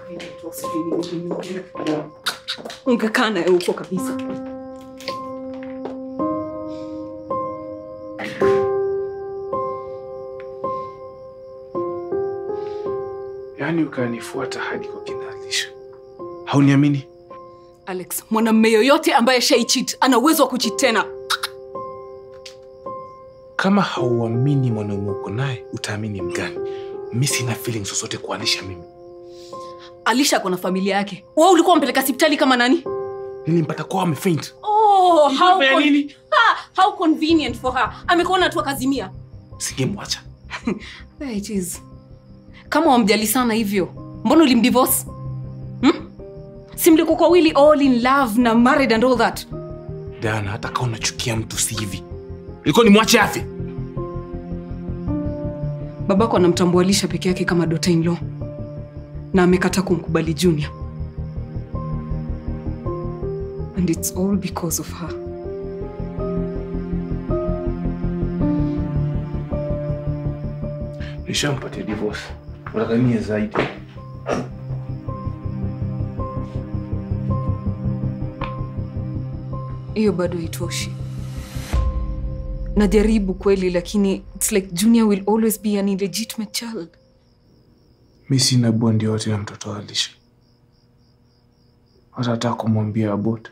ungekaa naye huko kabisa yaani ukanifuata hadi kwa kinalisha hauniamini alex mwanamme yoyote ambaye shaichit ana uwezo wa kuchit tena kama hauamini mwanaume uko naye utaamini mgani mi sina feeling zozote kuanisha mimi alisha ako na familia yake wa ulikuwa mpeleka sipitali kama nani nilimpata kwao amefaint oh, how, Ilifanya con- nini? ha, how convenient for her amekuona tu akazimia singemwacha There it is. kama wamjali sana hivyo mbona ulimdivorce hmm? simliko kwa wili all in love na married and all that dana hata kaa unachukia mtu si hivi ilikuwa ni mwache afe babako anamtambualisha peke yake kama daughter in law na amekata kumkubali junior and it's all because of her nishampatia divorce utakanie zaidi hiyo bado haitoshi najaribu kweli lakini its like junior will always be an illegitimate child mi sina bondi yote na mtoto wa alisha hata hata kumwambia abot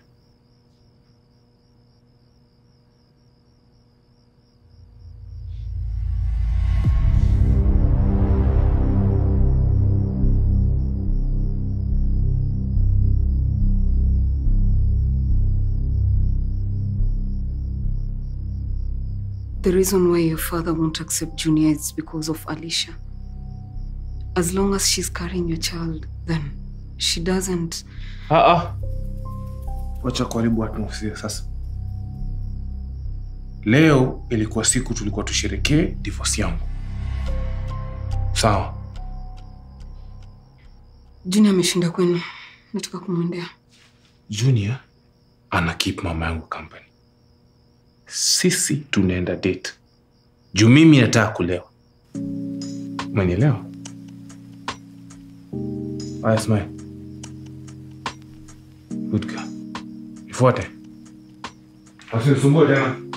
The reason why your father won't accept Junior is because of Alicia. As long as she's carrying your child, then she doesn't. Aa, wacha kuharibu atmosphere sasa. Leo ilikuwa siku tulikuwa tusherekee divorce yangu, sawa? Junior ameshinda kwenu, nataka kumwendea. Junior ana keep mama yangu company, sisi tunaenda date juu mimi nataka kulewa. Umenielewa? Aya, smile. Good girl. Nifuate. Usinisumbue tena.